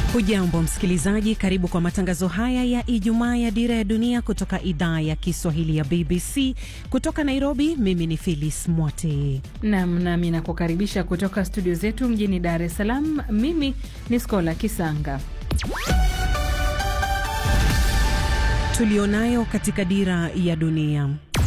Hujambo msikilizaji, karibu kwa matangazo haya ya Ijumaa ya Dira ya Dunia kutoka idhaa ya Kiswahili ya BBC kutoka Nairobi. Mimi ni Phyllis Mwote nam nami nakukaribisha kutoka studio zetu mjini Dar es Salaam. Mimi ni Skola Kisanga. tulionayo katika Dira ya Dunia.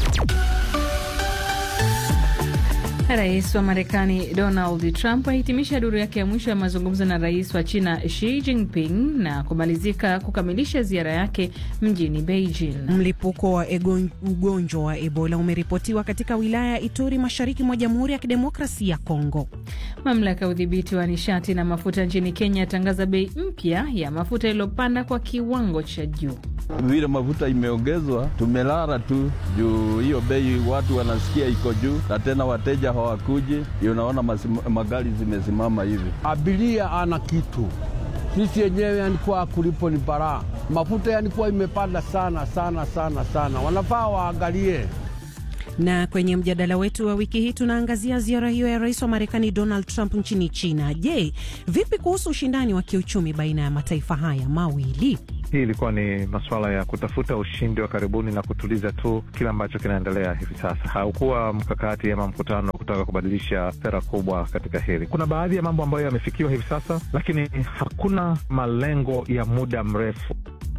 Rais wa Marekani Donald Trump ahitimisha duru yake ya mwisho ya mazungumzo na rais wa China Xi Jinping na kumalizika kukamilisha ziara yake mjini Beijing. Mlipuko wa ugonjwa wa Ebola umeripotiwa katika wilaya ya Ituri mashariki mwa Jamhuri ya Kidemokrasia ya Kongo. Mamlaka ya udhibiti wa nishati na mafuta nchini Kenya yatangaza bei mpya ya mafuta iliyopanda kwa kiwango cha juu. Vile mafuta imeongezwa, tumelala tu juu hiyo bei, watu wanasikia iko juu, na tena wateja hawakuji. Unaona magari zimesimama hivi. Abiria ana kitu, sisi yenyewe yanikuwa kulipo ni baraa. Mafuta yanikuwa imepanda sana sana sana sana, wanafaa waangalie na kwenye mjadala wetu wa wiki hii tunaangazia ziara hiyo ya rais wa Marekani Donald Trump nchini China. Je, vipi kuhusu ushindani wa kiuchumi baina ya mataifa haya mawili? Hii ilikuwa ni masuala ya kutafuta ushindi wa karibuni na kutuliza tu kile ambacho kinaendelea hivi sasa. Haukuwa mkakati ama mkutano kutaka kubadilisha sera kubwa katika hili. Kuna baadhi ya mambo ambayo yamefikiwa hivi sasa, lakini hakuna malengo ya muda mrefu.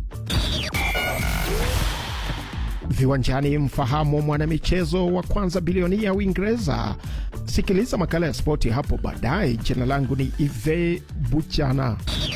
Viwanjani, mfahamu mwanamichezo wa kwanza bilionia ya Uingereza. Sikiliza makala ya spoti hapo baadaye. Jina langu ni Ive Buchana.